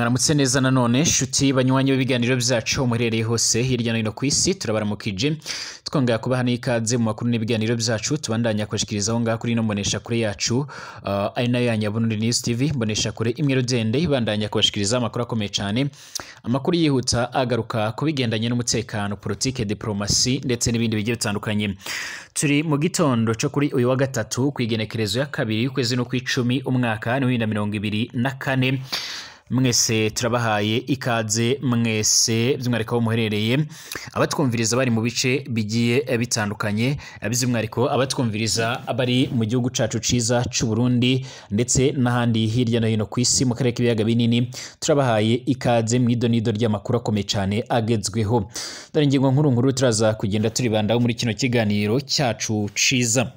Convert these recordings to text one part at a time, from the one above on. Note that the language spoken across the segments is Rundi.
mwaramutse neza nanone nshuti banywanyi b'ibiganiro byacu muherereye hose hirya no hino ku isi turabaramukije twongera kubaha n'ikaze mu makuru n'ibiganiro byacu tubandanya kubashikirizaho ngaha kuri ino mbonesha kure yacu uh, ari nayo ya Nyaburundi News TV mbonesha kure imwe rudende ibandanya kubashikiriza amakuru akomeye cyane amakuru yihuta agaruka ku bigendanye n'umutekano politike diplomasi ndetse n'ibindi bigiye bitandukanye turi mu gitondo cyo kuri uyu wa gatatu ku igenekerezo ya kabiri y'ukwezi no kw'icumi umwaka ni bibiri na mirongo ibiri na kane mwese turabahaye ikaze mwese by'umwihariko aho muherereye abatwumviriza bari mu bice bigiye bitandukanye by'umwihariko abatwumviriza bari mu gihugu cacu ciza c'u Burundi ndetse n'ahandi hirya no hino ku isi mu karere k'ibiyaga binini turabahaye ikaze mu idonido ry'amakuru akomeye cyane agezweho dore ingingo nkuru nkuru turaza kugenda turibandaho muri kino kiganiro cyacu ciza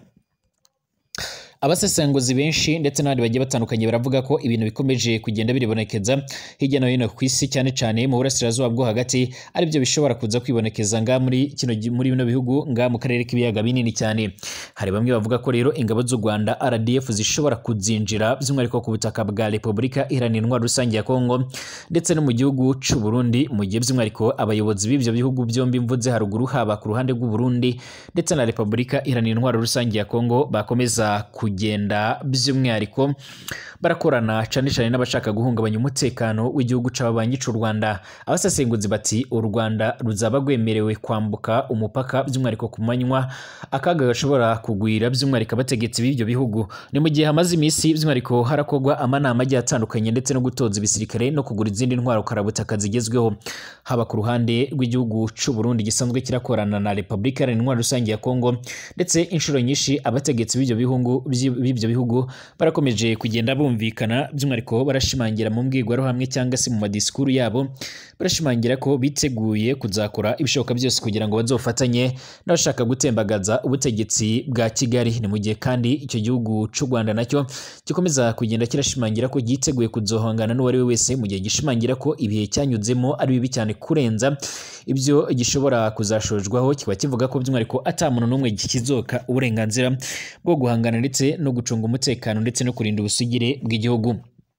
abasesenguzi benshi ndetse n'abandi bagiye batandukanye baravuga ko ibintu bikomeje kugenda biribonekeza hirya no hino ku isi cyane cyane mu burasirazuba bwo hagati aribyo bishobora kuza kwibonekeza nga muri kino muri bino bihugu nga mu karere k'ibiyaga binini cyane hari bamwe bavuga ko rero ingabo z'u Rwanda RDF zishobora kuzinjira by'umwihariko ku butaka bwa Repubulika Iharanira Intwaro Rusange ya Kongo ndetse no mu gihugu c'u Burundi mu gihe by'umwihariko abayobozi b'ivyo bihugu byombi mvuze haruguru haba ku ruhande rw'u Burundi ndetse na Repubulika Iharanira Intwaro Rusange ya Kongo bakomeza kugenda by'umwihariko barakorana cyane cyane n'abashaka guhungabanya umutekano w'igihugu c'ababanyi c'u Rwanda abasesenguzi bati u Rwanda ruzaba rwemerewe kwambuka umupaka by'umwihariko ku manywa akaga gashobora kugwira by'umwihariko abategetsi b'ibyo bihugu ni mu gihe hamaze iminsi by'umwihariko harakorwa amanama agiye atandukanye ndetse no gutoza ibisirikare no kugura izindi ntwaro karabutaka zigezweho haba ku ruhande rw'igihugu c'u Burundi gisanzwe kirakorana na Repubulika Iharanira Intwaro Rusange ya Kongo ndetse inshuro nyinshi abategetsi b'ibyo bihugu b'ibyo bihugu barakomeje kugenda bumvikana by'umwihariko barashimangira mu mbwirwaruhamwe cyangwa se mu madisikuru yabo barashimangira ko biteguye kuzakora ibishoboka byose kugira ngo bazofatanye n'abashaka gutembagaza ubutegetsi bwa Kigali ni mu gihe kandi icyo gihugu c'u Rwanda nacyo gikomeza kugenda kirashimangira ko giteguye kuzohangana n'uwo ari we wese mu gihe gishimangira ko ibihe cyanyuzemo ari bibi cyane kurenza ibyo gishobora kuzashojwaho kiba kivuga ko by'umwihariko ata muntu n'umwe kizoka uburenganzira bwo guhangana ndetse no gucunga umutekano ndetse no kurinda ubusugire bw'igihugu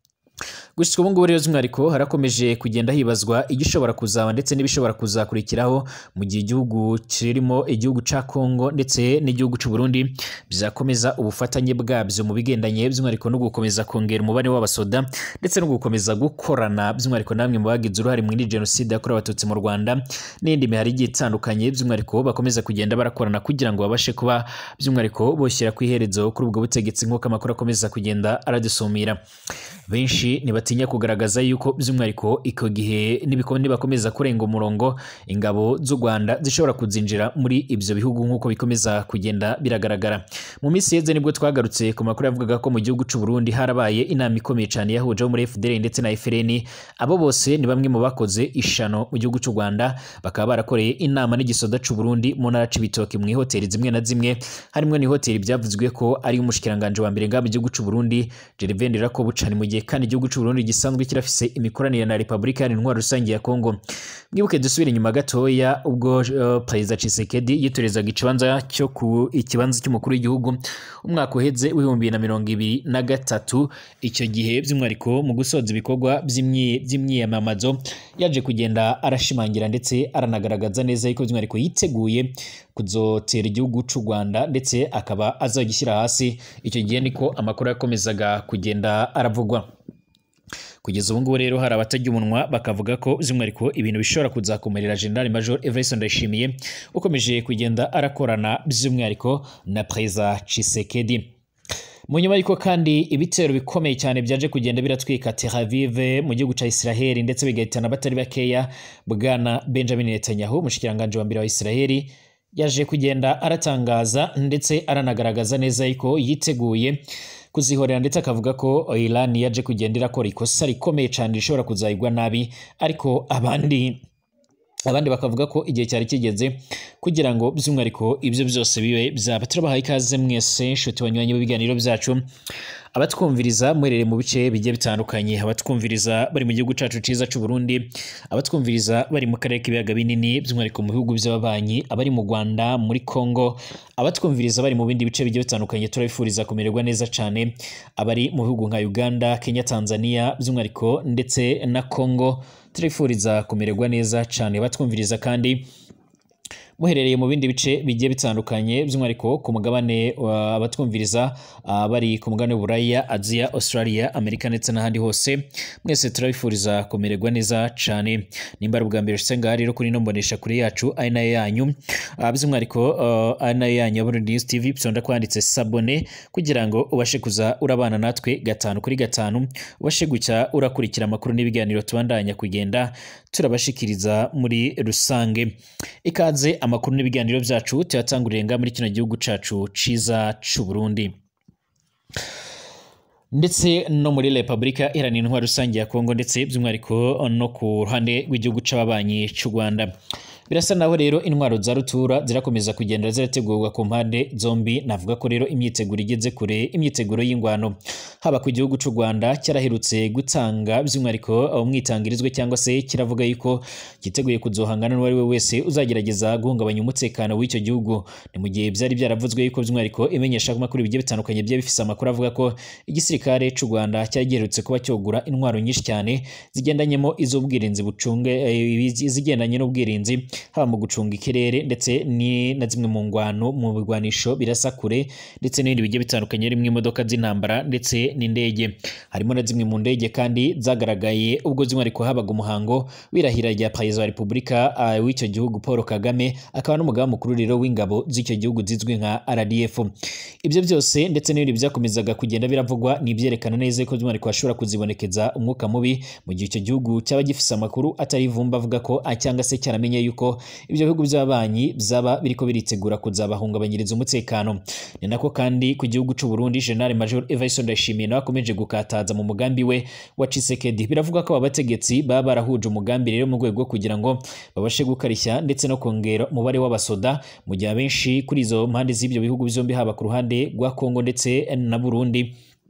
gushika ubu ngubu rero by'umwihariko harakomeje kugenda hibazwa igishobora kuzaba ndetse n'ibishobora kuzakurikiraho mu gihe igihugu kirimo igihugu ca Kongo ndetse n'igihugu c'u Burundi bizakomeza ubufatanye bwabyo mu bigendanye by'umwihariko no gukomeza kongera umubare w'abasoda ndetse no gukomeza gukorana by'umwihariko namwe mu bagize uruhare muri jenoside yakorewe abatutsi mu Rwanda n'indi mihari igiye itandukanye by'umwihariko bakomeza kugenda barakorana kugira ngo babashe kuba by'umwihariko boshyira ku iherezo kuri ubwo butegetsi nk'uko amakuru akomeza kugenda aradusumira benshi ntibatinya kugaragaza yuko by'umwihariko icyo gihe nibakomeza kurenga umurongo ingabo z'u Rwanda zishobora kuzinjira muri ibyo bihugu nk'uko bikomeza kugenda biragaragara mu minsi yeze nibwo twagarutse ku makuru yavugaga ko mu gihugu cy'u Burundi harabaye inama ikomeye cyane yahuje muri FDL ndetse na FRN abo bose ni bamwe mu bakoze ishano mu gihugu cy'u Rwanda bakaba barakoreye inama n'igisoda cy'u Burundi mu ntara c'ibitoki mu ihoteli zimwe na zimwe harimo n'ihoteli byavuzwe ko ari umushikiranganje wa mbere ngaha mu gihugu cy'u Burundi Gervais Ndirakobuca ni mu gihe kandi igihugu cy'u Burundi gisanzwe kirafise imikoranire na Repubulika Iharanira Intwaro Rusange ya Kongo mwibuke dusubire inyuma gatoya ubwo uh, Perezida Tshisekedi yitorezaga ikibanza cyo ku ikibanza cy'umukuru w'igihugu umwaka uheze w'ibihumbi na mirongo ibiri na gatatu icyo gihe by'umwihariko mu gusoza ibikorwa by'imyiyamamazo yaje kugenda arashimangira ndetse aranagaragaza neza yuko by'umwihariko yiteguye kuzotera igihugu cy'u Rwanda ndetse akaba azagishyira hasi icyo gihe niko amakuru yakomezaga kugenda aravugwa kugeza ubu ngubu rero hari abatajya umunwa bakavuga ko by'umwihariko ibintu bishobora kuzakomerera General Major Everest Ndayishimiye ukomeje kugenda arakorana by'umwihariko na Perezida Tshisekedi mu nyuma y'uko kandi ibitero bikomeye cyane byaje kugenda biratwika Tel Aviv mu gihugu cya Israel ndetse bigahitana abatari bakeya bwana Benjamin Netanyahu umushikiranganje wa mbere wa Israel yaje kugenda aratangaza ndetse aranagaragaza neza yuko yiteguye kuzihorera ndetse akavuga ko Iran yaje kugenda irakora ikosa rikomeye cyane rishobora kuzayigwa nabi ariko abandi abandi bakavuga ko igihe cyari kigeze kugira ngo by'umwihariko ibyo byose bibe byaba turabahaye ikaze mwese nshuti banyuranye b'ibiganiro byacu abatwumviriza muherereye mu bice bigiye bitandukanye abatwumviriza bari mu gihugu cacu ciza c'u Burundi abatwumviriza bari mu karere k'ibiyaga binini by'umwihariko mu bihugu by'ababanyi abari mu Rwanda muri Congo abatwumviriza bari mu bindi bice bigiye bitandukanye turabifuriza kumererwa neza cane abari mu bihugu nka Uganda Kenya Tanzania by'umwihariko ndetse na Congo turifuriza kumererwa neza cane batwumviriza kandi muherereye mu bindi bice bigiye bitandukanye by'umwihariko ku mugabane abatwumviriza bari ku mugabane w'Uburaya Aziya Australia Amerika ndetse n'ahandi hose mwese turabifuriza kumererwa neza cyane nimba ari ubwa mbere ushitse ngaha rero kuri ino mbonesha kuri yacu ari nayo yanyu by'umwihariko ari nayo yanyu ya Burundi News TV pisonda kwanditse sabone kugira ngo ubashe kuza urabana natwe gatanu kuri gatanu ubashe gucya urakurikira amakuru n'ibiganiro tubandanya kugenda turabashikiriza muri rusange ikaze amakuru n'ibiganiro byacu tuyatangurire nga muri kino gihugu cacu ciza c'u Burundi ndetse no muri Repubulika Iharanira Intwaro Rusange ya Kongo ndetse by'umwihariko no ku ruhande rw'igihugu c'ababanyi c'u Rwanda birasa naho rero intwaro za rutura zirakomeza kugenda zirategurwa ku mpande zombi navuga ko rero imyiteguro igeze kure imyiteguro y'ingwano haba ku gihugu cy'u Rwanda cyaraherutse gutanga by'umwihariko umwitangirizwe cyangwa se kiravuga yuko cyiteguye kuzohangana n'uwo ari we wese uzagerageza guhungabanya umutekano w'icyo gihugu ni mu gihe byari byaravuzwe yuko by'umwihariko imenyesha amakuru bigiye bitandukanye bye bifise amakuru avuga ko igisirikare cy'u Rwanda cyari giherutse kuba cyogura intwaro nyinshi cyane zigendanyemo iz'ubwirinzi bucunge zigendanye n'ubwirinzi haba mu gucunga ikirere ndetse ni na zimwe mu ngwano mu bigwanisho birasa kure ndetse n'ibindi bigiye bitandukanye harimo imodoka z'intambara ndetse n'indege harimo na zimwe mu ndege kandi zagaragaye ubwo z'umwihariko habaga umuhango w'irahira rya perezida wa repubulika uh, w'icyo gihugu Paul Kagame akaba n'umugaba mukuru rero w'ingabo z'icyo gihugu zizwi nka RDF ibyo byose ndetse n'ibindi byakomezaga kugenda biravugwa ni ibyerekana neza ko by'umwihariko hashobora kuzibonekeza umwuka mubi mu gihe icyo gihugu cyaba gifise amakuru atari ivumba avuga ko cyangwa se cyaramenye yuko ibyo bihugu by'abanyi byaba biriko biritegura kuzabahungabanyiriza umutekano ni nako kandi ku gihugu cy'u Burundi General Major Evariste Ndayishimiye nawe akomeje gukataza mu mugambi we wa Tshisekedi biravuga ko abategetsi baba barahuje umugambi rero mu rwego kugira ngo babashe gukarishya ndetse no kongera umubare w'abasoda mu gihe abenshi kuri izo mpande z'ibyo bihugu byombi haba ku ruhande rwa Kongo ndetse na Burundi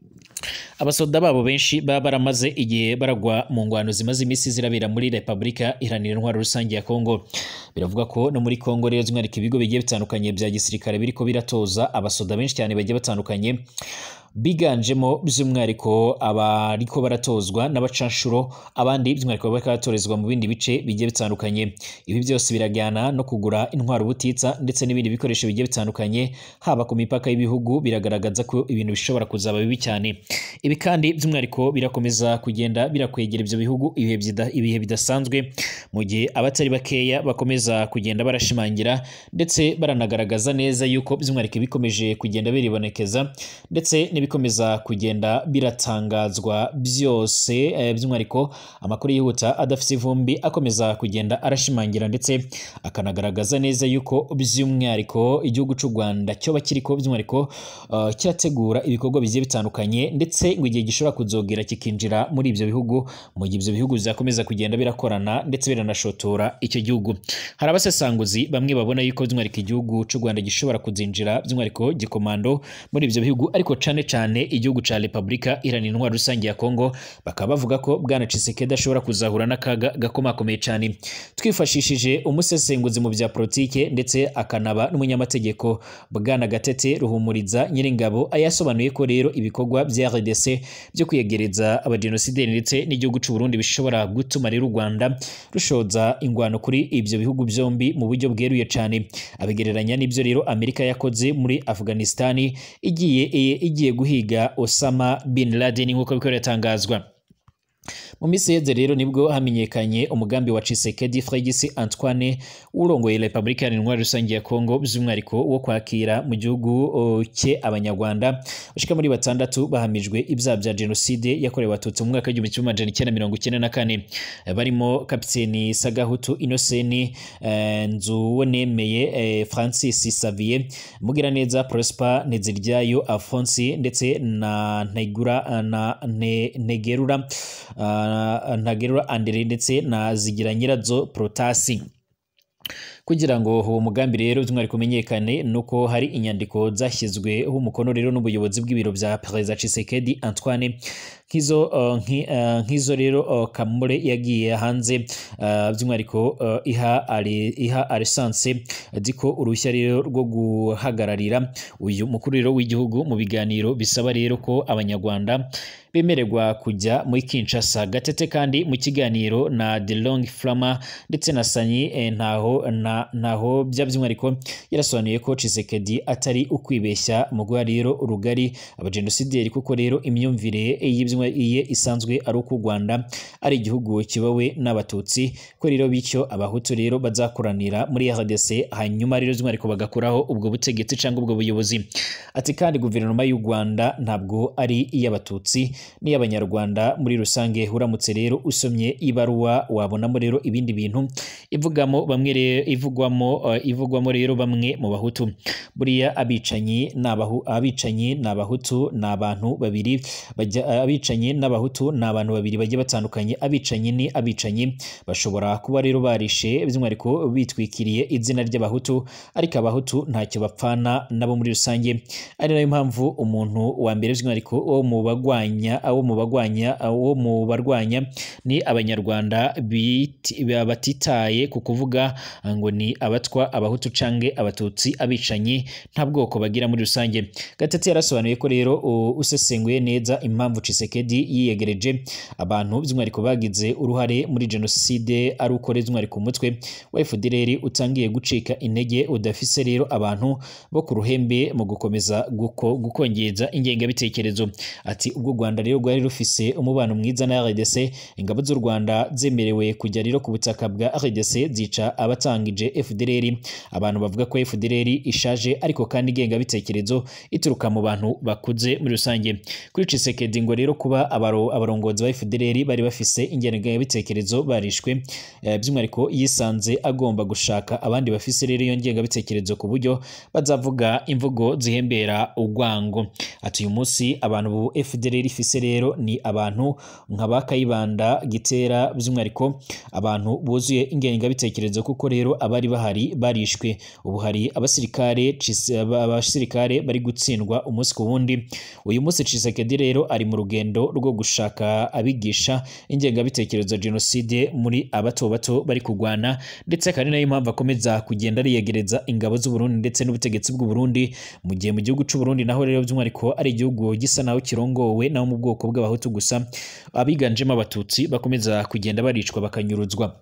abasoda babo benshi baba baramaze igihe baragwa mu ngwano zimaze iminsi zirabera muri Repubulika Iharanira Intwaro Rusange ya Kongo biravuga ko no muri Kongo rero by'umwihariko ibigo bigiye bitandukanye bya gisirikare biriko biratoza abasoda benshi cyane bagiye batandukanye biganjemo by'umwihariko abariko baratozwa n'abacanshuro abandi by'umwihariko bariko baratorezwa mu bindi bice bigiye bitandukanye ibi byose birajyana no kugura intwaro ubutitsa ndetse n'ibindi bikoresho bigiye bitandukanye haba ku mipaka y'ibihugu biragaragaza ko ibintu bishobora kuzaba bibi cyane ibi kandi by'umwihariko birakomeza kugenda birakwegera ibyo bihugu ibihe bidasanzwe mu gihe abatari bakeya bakomeza kugenda barashimangira ndetse baranagaragaza neza yuko by'umwihariko bikomeje kugenda biribonekeza ndetse bikomeza kugenda biratangazwa byose by'umwihariko amakuru yihuta adafite ivumbi akomeza kugenda arashimangira ndetse akanagaragaza neza yuko by'umwihariko igihugu cy'u Rwanda cyoba kiriko by'umwihariko uh, kirategura ibikorwa bigiye bitandukanye ndetse ngo igihe gishobora kuzogera kikinjira muri ibyo bihugu mu gihe ibyo bihugu bizakomeza kugenda birakorana ndetse biranashotora icyo gihugu hari abasesanguzi bamwe babona yuko by'umwihariko igihugu cy'u Rwanda gishobora kuzinjira by'umwihariko gikomando muri ibyo bihugu ariko cane cyane igihugu ca Republika Iharanira Intwaro Rusange ya Kongo bakaba bavuga ko bwana Tshisekedi ashobora kuzahura n'akaga gakomakomeye cyane twifashishije umusesenguzi mu bya politike ndetse akanaba n'umunyamategeko bwana Gatete Ruhumuriza Nyiringabo ayasobanuye ko rero ibikorwa bya RDC byo kwiyegereza abajenosideri ndetse n'igihugu cy'u Burundi bishobora gutuma rero u Rwanda rushoza ingwano kuri ibyo bihugu byombi mu buryo bweruye cyane abigereranya n'ibyo rero Amerika yakoze muri Afghanistan igiye igiye guhiga Osama bin Laden nk'uko biko biratangazwa mu minsi yeze rero nibwo hamenyekanye umugambi wa Tshisekedi Fregisi Antoine urongoye Republika Iharanira Intwaro Rusange ya Kongo by'umwihariko wo kwakira mu gihugu cye abanyarwanda bashika muri batandatu bahamijwe ibyaha bya jenoside yakorewe abatutsi mu mwaka w'igihumbi kimwe amajana icyenda mirongo icyenda na kane barimo kapiteni Sagahutu Inoseni eh, Nzuwonemeye eh, Francis Xavier Mugiraneza Prosper Nteziryayo Alphonse ndetse na Ntegura na Ntegerura uh, Ntagerura Andere ndetse na Zigira Nyirazo Protasi kugira ngo uwo mugambi rero by'umwihariko umenyekane nuko hari inyandiko zashyizweho umukono rero n'ubuyobozi bw'ibiro bya Perezida Tshisekedi Antoine nk'izo uh, nki- uh, nk'izo rero uh, Kamure yagiye hanze uh, by'umwihariko uh, iha ari iha Alliance diko uruhushya rero rwo guhagararira uyu mukuru rero w'igihugu mu biganiro bisaba rero ko abanyarwanda bemererwa kujya muri Kinshasa gatete kandi mu kiganiro na The Long Flama ndetse na Sanyi eh, ntaho na, ntaho bya by'umwihariko yarasobanuye ko Tshisekedi atari ukwibeshya mu guha rero urugari abajenosideri kuko rero imyumvire y'ibyumwe iye isanzwe ari uko u Rwanda ari igihugu kibawe n'abatutsi ko rero bityo abahutu rero bazakoranira muri RDC hanyuma rero by'umwihariko bagakuraho ubwo butegetsi cyangwa ubwo buyobozi ati kandi guverinoma y'u Rwanda ntabwo ari iy'abatutsi n'iy'abanyarwanda muri rusange uramutse rero usomye ibaruwa wabonamo rero ibindi bintu ivugamo bamwe rero ivugwamo uh, ivugwamo rero bamwe mu bahutu buriya abicanyi n'abahu abicanyi n'abahutu ni abantu babiri bajya abicanyi n'abahutu ni abantu babiri bagiye batandukanye abicanyi ni abicanyi bashobora kuba rero barishe by'umwihariko bitwikiriye izina ry'abahutu ariko abahutu ntacyo bapfana nabo muri rusange ari nayo mpamvu umuntu wa mbere by'umwihariko wo mu bagwanya wo mu bagwanya wo mu barwanya ni abanyarwanda biti- batitaye ku kuvuga ngo ni abatwa abahutu cange abatutsi abicanyi nta bwoko bagira muri rusange gatete yarasobanuye ko rero u- usesenguye neza impamvu Tshisekedi yiyegereje abantu by'umwihariko bagize uruhare muri jenoside ari uko rero by'umwihariko umutwe wa FDLR utangiye gucika intege udafise rero abantu bo ku ruhembe mu gukomeza guko, gukongeza ingengabitekerezo ati ubwo u Rwanda rero rwari rufise umubano mwiza na RDC ingabo z'u Rwanda zemerewe kujya rero ku butaka bwa RDC zica abatangije FDLR abantu bavuga ko FDLR ishaje ariko kandi ingengabitekerezo ituruka mu bantu bakuze muri rusange kuri Tshisekedi ngo rero kuba abaro, abarongozi ba FDLR bari bafise ingengabitekerezo barishwe eh, by'umwihariko yisanze agomba gushaka abandi bafise rero iyo ngengabitekerezo ku buryo bazavuga imvugo zihembera urwango ati uyu munsi abantu bu FDLR ifise rero ni abantu nka ba Kayibanda Gitera by'umwihariko abantu buzuye ingengabitekerezo kuko rero abari bahari barishwe ubu hari abasirikare Tshis- aba- abasirikare bari gutsindwa umunsi ku wundi uyu munsi Tshisekedi rero ari mu rugendo rwo gushaka abigisha ingengabitekerezo ya jenoside muri abato bato bari kurwana ndetse kandi nayo mpamvu akomeza kugenda ariyegereza ingabo z'u Burundi ndetse n'ubutegetsi bw'u Burundi mu gihe mu gihugu cy'u Burundi naho rero by'umwihariko ari igihugu gisa naho kirongowe naho mu bwoko bw'abahutu gusa abiganjemo abatutsi bakomeza kugenda baricwa bakanyuruzwa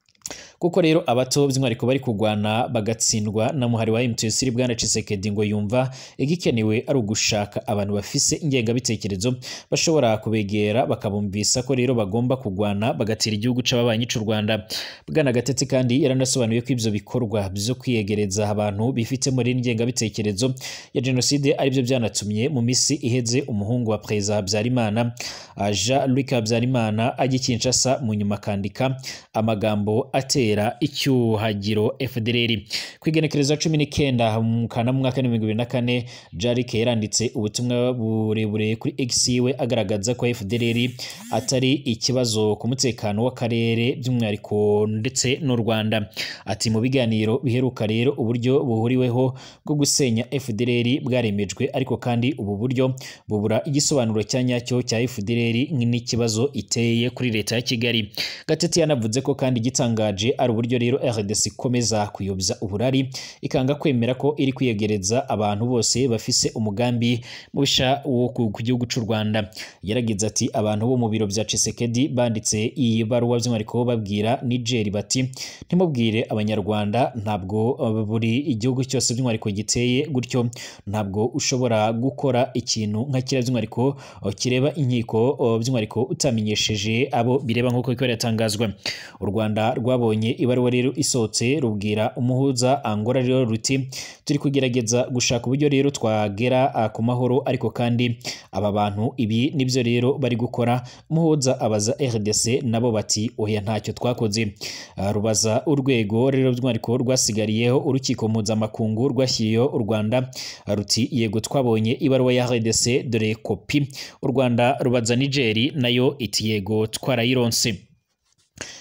kuko rero abato by'umwihariko bari kurwana bagatsindwa na muhari wa M23 bwana Tshisekedi ngo yumva igikenewe ari ugushaka abantu bafise ingengabitekerezo bashobora kubegera bakabumvisa ko rero bagomba kurwana bagatera igihugu c'ababanyi c'u Rwanda bwana Gatete kandi yaranasobanuye ko ivyo bikorwa byo kwiyegereza abantu bifite muri ingengabitekerezo ya jenoside aribyo byanatumye mu misi iheze umuhungu wa Perezida Habyarimana ah, Jean Luc Habyarimana ajya i Kinshasa mu nyuma akandika amagambo atera icyuhagiro FDLR ku igenekerezo cumi n'icyenda mu kana mu mwaka w'ibihumbi bibiri na kane Jarike yaranditse ubutumwa burebure kuri X we agaragaza ko FDLR atari ikibazo ku mutekano w'akarere by'umwihariko ndetse n'u Rwanda ati mu biganiro biheruka rero uburyo buhuriweho bwo gusenya FDLR bwaremejwe ariko kandi ubu buryo bubura igisobanuro cya nyacyo cya FDLR n'ikibazo iteye kuri leta ya Kigali Gatete yanavuze ko kandi igitangaje ari uburyo rero RDC ikomeza kuyobya uburari ikanga kwemera ko iri kwiyegereza abantu bose bafise umugambi mubisha wo ku ku gihugu cy'u Rwanda yaragize ati abantu bo mu biro bya Tshisekedi banditse iyi baruwa by'umwihariko babwira Niger bati ntimubwire abanyarwanda ntabwo uh, buri igihugu cyose by'umwihariko giteye gutyo ntabwo ushobora gukora ikintu nka kiriya by'umwihariko uh, kireba inkiko uh, by'umwihariko utamenyesheje abo bireba nk'uko biko biratangazwa u Rwanda rwabonye ibaruwa rero isohotse rubwira umuhuza Angola rero ruti turi kugerageza gushaka uburyo rero twagera uh, ku mahoro ariko kandi aba bantu ibi nibyo rero bari gukora umuhuza abaza RDC nabo bati oya ntacyo twakoze Uh, rubaza urwego rero by'umwihariko rwasigariyeho urukiko mpuzamakungu rwashyiriyeho u Rwanda uh, ruti yego twabonye ibaruwa ya RDC dore kopi u Rwanda rubaza Niger nayo iti yego twarayironse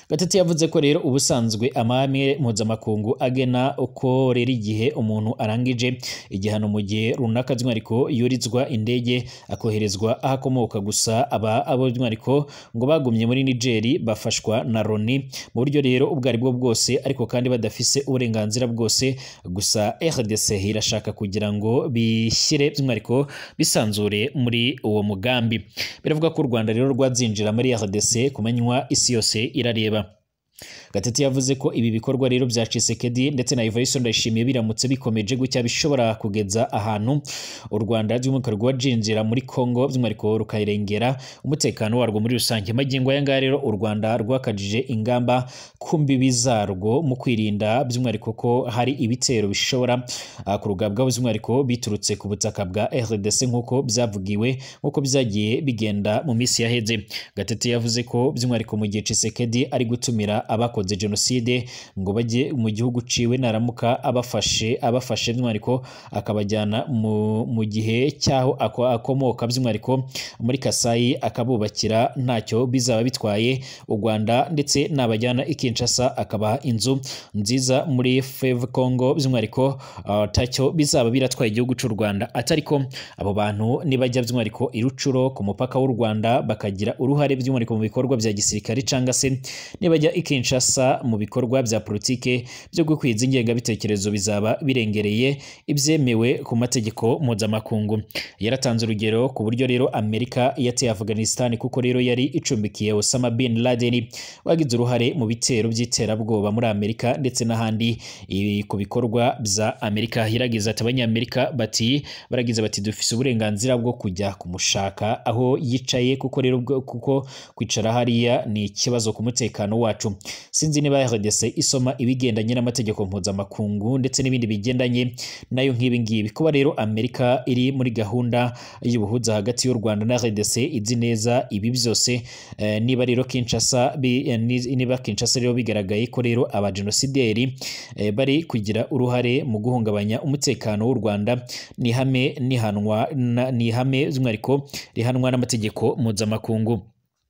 gatete yavuze ko rero ubusanzwe amahame mpuzamakungu agena uko rero igihe umuntu arangije igihano mu gihe runaka by'umwihariko yurizwa indege akoherezwa aho akomoka gusa aba abo by'umwihariko ngo bagumye muri nigeri bafashwa na loni mu buryo rero ubwo ari bwo bwose ariko kandi badafise uburenganzira bwose gusa rdc irashaka kugira ngo bishyire by'umwihariko bisanzure muri uwo mugambi biravuga ko u rwanda rero rwazinjira muri rdc ku manywa isi yose irareba gatete yavuze ko ibi bikorwa rero bya Tshisekedi ndetse na Evariste Ndayishimiye biramutse bikomeje gutya bishobora kugeza ahantu u Rwanda by'umwihariko rwajinjira muri Congo by'umwihariko rukayirengera umutekano warwo muri rusange magingo aya ngaya rero u Rwanda rwakajije ingamba ku mbibi zarwo mu kwirinda by'umwihariko ko hari ibitero bishobora uh, kurugabwaho by'umwihariko biturutse ku butaka bwa RDC nk'uko byavugiwe nk'uko byagiye bigenda mu minsi yaheze gatete yavuze ko by'umwihariko mu gihe Tshisekedi ari gutumira abakoze jenoside ngo bajye mu gihugu ciwe naramuka abafashe abafashe by'umwihariko akabajyana mu, mu gihe cyaho ako, akomoka by'umwihariko muri Kasayi akabubakira ntacyo bizaba bitwaye u Rwanda ndetse nabajyana i Kinshasa akabaha inzu nziza muri Fleuve Congo by'umwihariko uh, tacyo bizaba biratwaye igihugu cy'u Rwanda atariko abo bantu nibajya by'umwihariko i Rucuro ku mupaka w'u Rwanda bakagira uruhare by'umwihariko mu bikorwa bya gisirikare cyangwa se nibajya i Kinshasa mu bikorwa bya politike byo gukwiza ingengabitekerezo bizaba birengereye ibyemewe ku mategeko mpuzamakungu yaratanze urugero ku buryo rero Amerika yateye Afghanistan kuko rero yari icumbikiye Osama bin Laden wagize uruhare mu bitero by'iterabwoba muri Amerika ndetse n'ahandi ku bikorwa bya Amerika yaragize ati abanyamerika bati baragize bati dufise uburenganzira bwo kujya kumushaka aho yicaye kuko rero kuko kwicara hariya ni ikibazo ku mutekano wacu sinzi niba RDC isoma ibigendanye n'amategeko mpuzamakungu ndetse n'ibindi bigendanye nayo nk'ibi ngibi kuba rero Amerika iri muri gahunda y'ubuhuza hagati y'u Rwanda na RDC izi neza ibi byose eh, niba rero Kinshasa bi, eh, niba Kinshasa rero bigaragaye ko rero abajenosideri eh, bari kugira uruhare mu guhungabanya umutekano w'u Rwanda ni hame nihanwa ni hame by'umwihariko rihanwa n'amategeko mpuzamakungu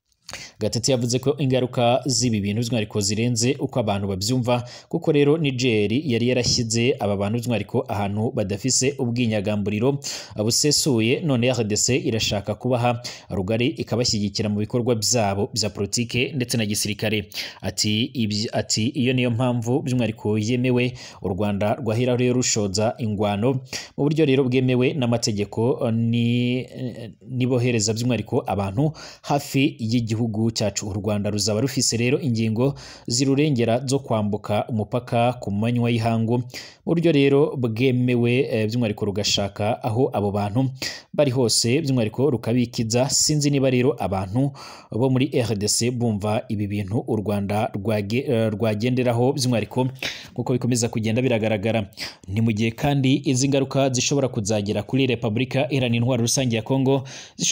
gatete yavuze ko ingaruka z'ibi bintu by'umwihariko zirenze uko abantu babyumva kuko rero Niger yari yarashyize aba bantu by'umwihariko ahantu badafise ubwinyagamburiro busesuye none RDC irashaka kubaha rugari ikabashyigikira mu bikorwa byabo bya politike ndetse na gisirikare ati ibyi ati iyo niyo mpamvu by'umwihariko yemewe u Rwanda rwahera rero rushoza ingwano mu buryo rero bwemewe n'amategeko ni nibohereza by'umwihariko abantu hafi y'igihugu cyacu u Rwanda ruzaba rufise rero ingingo zirurengera zo kwambuka umupaka ku manywa y'ihangu mu buryo rero bwemewe e, by'umwihariko rugashaka aho abo bantu bari hose by'umwihariko rukabikiza sinzi niba rero abantu bo muri RDC bumva ibi bintu u Rwanda rwage, uh, rwagenderaho by'umwihariko nk'uko bikomeza kugenda biragaragara ni mu gihe kandi izi ngaruka zishobora kuzagera kuri Repubulika Iharanira Intwaro Rusange ya Kongo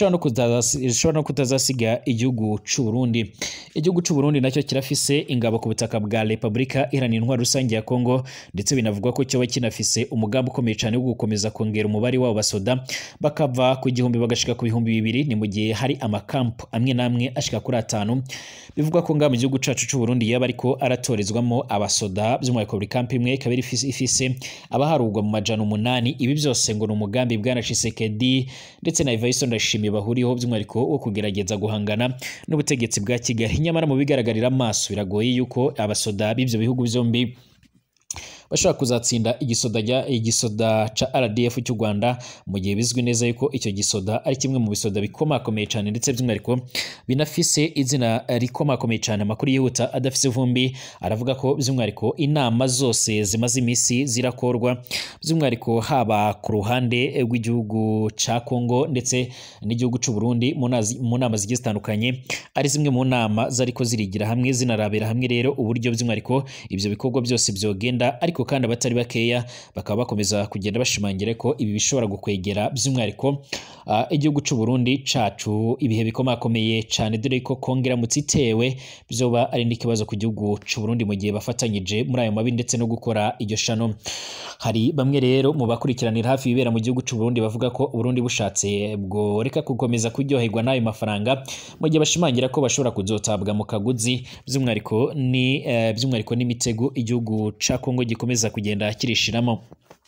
zishobora no kutazasiga igihugu cy'u Burundi igihugu cy'u Burundi nacyo kirafise ingabo ku butaka bwa Repubulika Iharanira Intwaro Rusange ya Kongo ndetse binavugwa ko cyoba kinafise umugambi ukomeye cyane wo gukomeza kongera umubare w'abo basoda bakava ku gihumbi bagashika ku bihumbi bibiri ni mu gihe hari amakampu amwe n'amwe ashika kuri atanu bivugwa ko ngaha mu gihugu cyacu cy'u Burundi yaba ariko aratorezwamo abasoda by'umwihariko buri kampu imwe ikaba ifise abaharugwa mu majana umunani ibi byose ngo ni umugambi bwana Tshisekedi ndetse na Evariste Ndayishimiye bahuriyeho by'umwihariko wo kugerageza guhangana n'ubutegetsi bwa Kigali nyamara mu bigaragarira amaso biragoye yuko abasoda b'ibyo bihugu byombi bashobora kuzatsinda igisoda igisoda ca RDF cy'u Rwanda mu gihe bizwi neza yuko icyo gisoda ari kimwe mu bisoda bikomakomeye cyane ndetse by'umwihariko binafise izina rikomakomeye cyane amakuru yihuta adafise vumbi aravuga ko by'umwihariko inama zose zimaze iminsi zirakorwa by'umwihariko haba ku ruhande rw'igihugu ca Kongo ndetse n'igihugu cy'u Burundi mu nama zigiye zitandukanye ari zimwe mu nama zariko zirigira hamwe zinarabera hamwe rero uburyo by'umwihariko ibyo bikorwa byose byogenda ariko ariko kandi abatari bakeya bakaba bakomeza kugenda bashimangira ko ibi bishobora gukwegera by'umwihariko uh, igihugu cy'u Burundi cacu ibihe bikomakomeye cyane dore ko kongera mutsitewe byoba ari n'ikibazo ku gihugu cy'u Burundi mu gihe bafatanyije muri ayo mabi ndetse no gukora iryo shano hari bamwe rero mu bakurikiranira hafi ibibera mu gihugu cy'u Burundi bavuga ko Burundi bushatse bwo reka gukomeza kuryoherwa n'ayo mafaranga mu gihe bashimangira ko bashobora kuzotabwa mu kaguzi by'umwihariko ni uh, by'umwihariko n'imitego igihugu ca Kongo gikomeza kugenda kirishiramo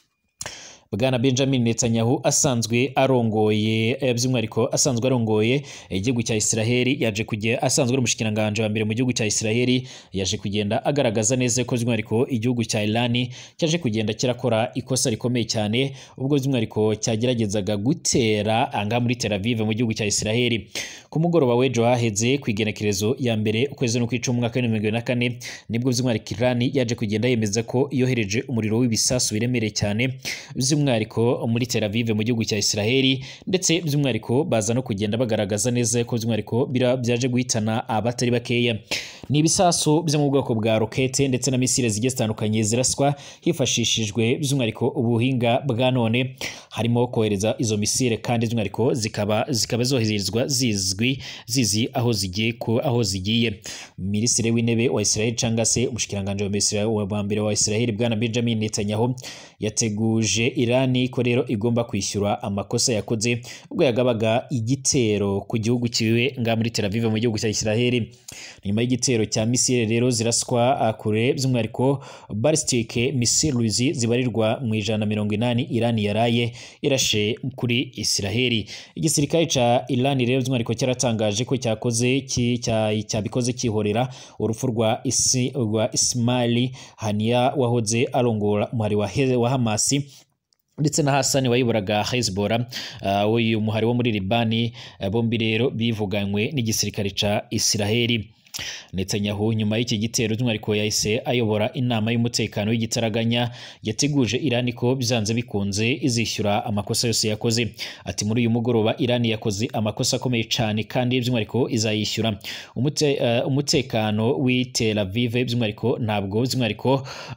Bwana Benjamin Netanyahu asanzwe arongoye by'umwihariko asanzwe arongoye igihugu cya Israeli yaje kujya asanzwe ari umushikiranganje wa mbere mu gihugu cya Israeli yaje kugenda agaragaza neza ko by'umwihariko igihugu cya Iran cyaje kugenda kirakora ikosa rikomeye cyane ubwo by'umwihariko cyageragezaga gutera anga muri Tel Aviv mu gihugu cya Israeli ku mugoroba w'ejo haheze ku igenekerezo ya mbere ukwezi no kwicuma umwaka wa 2024 nibwo by'umwihariko Iran yaje kugenda yemeza ko yohereje umuriro w'ibisasu biremereye cyane by'umwihariko muri Tel Aviv mu gihugu cya Israeli ndetse by'umwihariko baza no kugenda bagaragaza neza ko by'umwihariko byaje guhitana abatari bakeya ni ibisasu byo mu bwoko bwa rokete ndetse na misile zigiye zitandukanye ziraswa hifashishijwe by'umwihariko ubuhinga bwa none harimo kohereza izo misile kandi by'umwihariko zikaba zikaba zoherezwa zizwi zizi aho zigiye ko aho zigiye minisitiri w'intebe wa Israel cyangwa se umushikiranganje wa mbere wa Israel bwana Benjamin Netanyahu yateguje Irani ko rero igomba kwishyura amakosa yakoze ubwo yagabaga igitero ku gihugu kiwe nga muri Tel Aviv mu gihugu cya Israel nyuma y'igitero cya misile rero ziraswa kure by'umwihariko ballistic missiles zibarirwa mu ijana mirongo inani Irani yaraye irashe kuri Israel igisirikare ca Irani rero by'umwihariko cyaratangaje ko cyakoze cyabikoze cyihorera urupfu rwa isi rwa Ismail Hania wahoze arongora umuhari wa, wa Hamasi ndetse na Hassan wayoboraga Hezbollah uh, uyu muhari wo muri Libani uh, bombi rero bivuganywe n'igisirikare ca Israeli Netanyahu nyuma y'iki gitero by'umwihariko yahise ayobora inama y'umutekano w'igitaraganya yateguje Irani ko byanze bikunze izishyura amakosa yose yakoze ati muri uyu mugoroba Irani yakoze amakosa akomeye cyane kandi by'umwihariko izayishyura Umute, uh, umutekano w'i Tel Aviv by'umwihariko ntabwo by'umwihariko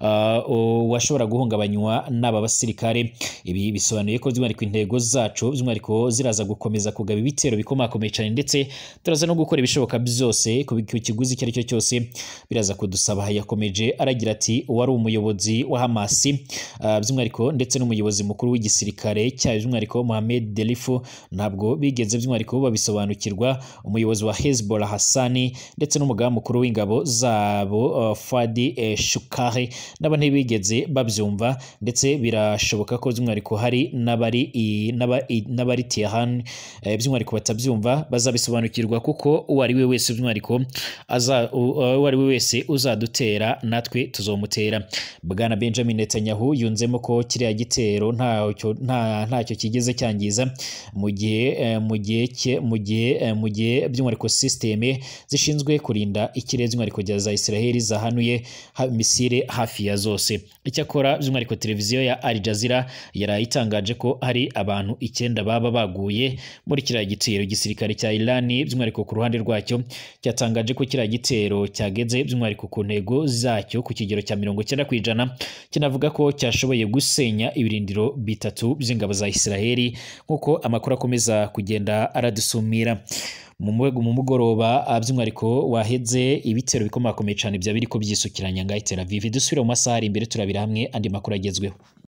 uh, washobora guhungabanywa n'aba basirikare ibi bisobanuye ko by'umwihariko intego zacu by'umwihariko ziraza gukomeza kugaba ibitero bikomakomeye cyane ndetse turaza no gukora ibishoboka byose ku kiguzi icyo ari cyo cyose biraza kudusaba yakomeje aragira ati uwari umuyobozi wa Hamasi uh, by'umwihariko ndetse n'umuyobozi mukuru w'igisirikare cyayo by'umwihariko Mohamed Delifu ntabwo bigeze by'umwihariko babisobanukirwa umuyobozi wa Hezbollah Hassani ndetse n'umugaba mukuru w'ingabo zabo uh, Fadi eh, Shukari nabo ntibigeze babyumva ndetse birashoboka ko by'umwihariko hari n'abari n'abari Tehran eh, by'umwihariko batabyumva bazabisobanukirwa kuko uwo ari we wese by'umwihariko uwo ari we wese uzadutera natwe tuzomutera bwana benjamin netanyahu yunzemo ko kiriya gitero ntacyo kigeze cyangiza mu gihe mu gihe mu gihe mu gihe by'umwihariko sisiteme zishinzwe kurinda ikirere by'umwihariko za israheli zahanuye misile hafi ya zose icyakora by'umwihariko televiziyo ya Al Jazeera yaraye itangaje ko hari abantu icyenda baba baguye muri kiriya gitero igisirikare cya Iran by'umwihariko ku ruhande rwacyo cyatangaje ko kiriya gitero cyageze by'umwihariko ku ntego zacyo ku kigero cya mirongo icyenda ku ijana kinavuga ko cyashoboye gusenya ibirindiro bitatu by'ingabo za Israheli nk'uko amakuru akomeza kugenda aradusumira mu mugoroba by'umwihariko waheze ibitero bikomakomeye cyane bya biri ko byisukiranya ngaho Tel Aviv dusubire mu masaha ari imbere turabira hamwe andi makuru agezweho